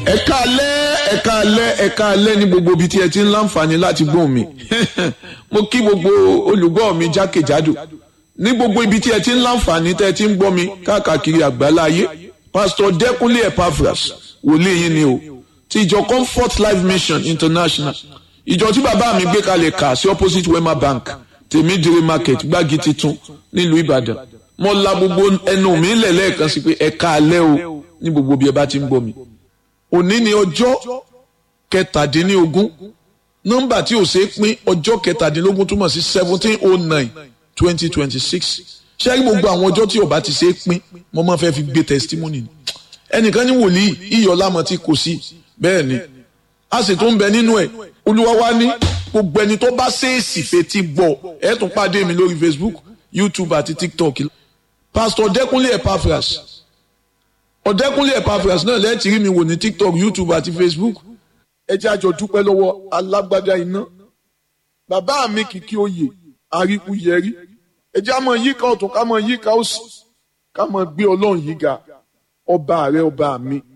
ẹ káalẹ́ ẹ káalẹ́ ẹ káalẹ́ ní gbogbo ibi tí ẹ ti ń láǹfààní láti gbóhùn mi mo kí gbogbo olùgbọ́ mi jákèjádò ní gbogbo ibi tí ẹ ti ń láǹfààní tẹ́ ẹ ti ń gbọ́ mi káàkiri àgbáláyé pásítọ̀ dẹ́kunlé epaphras wòlíì yín ni o ti ìjọ comfort life mission international ìjọ tí bàbá mi gbé kalẹ̀ kà sí opposite wema bank tèmídìrí market gbági titun nílùú ìbàdàn mo la gbogbo ẹnu mi lẹ̀ lẹ́ẹ̀kan sí pé ẹ káalẹ́ o ní gbogbo bí ẹ bá ti ń gbọ́ mi òní ni ọjọ́ kẹtàdínlógún nọ́mbà tí ò ṣeé pín ọjọ́ kẹtàdínlógún túmọ̀ sí seventeen oh nine twenty twenty six ṣé kí gbogbo àwọn ọjọ́ tí ó bá ti ṣeé pín mo máa fẹ́ fi gbé testimony ni ẹnìkan ní wòlíì iyọ̀ lámọ̀ tí kò sí bẹ́ẹ̀ ni a sì tún bẹ nínú ẹ̀ olúwa wa ní gbogbo ẹni tó bá ṣèèsì fetí gbọ́ ẹ tún pàdé mi lórí facebook youtube àti tiktok pastor dẹkúnlé epaphras ọ̀dẹ́kúnlé epaphras náà lẹ́ẹ̀tì rí mi wò ní tiktok youtube àti facebook ẹ jẹ́ àjọ dúpẹ́ lọ́wọ́ alágbádá iná bàbá mi kìkì oyè àríkú yẹrí ẹ jẹ́ àmọ́ yíká ọ̀tún ká mọ́ yíká òsì ká mọ́ gbé ọlọ́run yìí ga ọba rẹ ọba mi